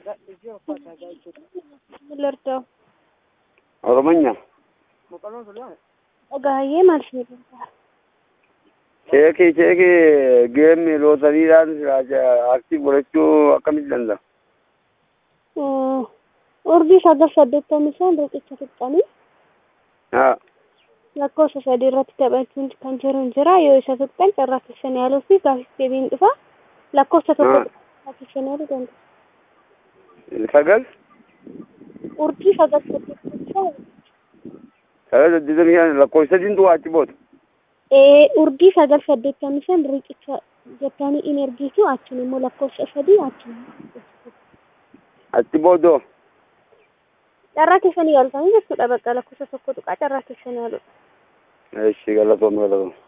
ልርዳው ኦሮሞኛ dhagaayee maal isin gargaara cheekii cheekii geemmi lootariidhaan aktii godhachuu akkamitti danda'a? urjii sagal saddeettamii shan riqicha fixxanii Haa. lakkoofsa sadii irratti taphachuun kan jiru hin jira yoo isa fixxan carraa keessan yaaluu fi gaafis deebiin dhufa lakkoofsa tokko carraa keessan yaaluu danda'a. Sagal? urjii sagal saddeettamii shan Sagal saddeettamii shan lakkoofsa sadiin du'a achi booda. ee urjii sagal saddeettamii shan riqicha jettanii in ergitu achiin immoo lakkoofsa sadii achiin Achi boodoo. carraa keessan yaaltanii jechuudha bakka lakkoofsa tokko tuqaa carraa keessan yaaludha. Eeshi galatoom galatoom.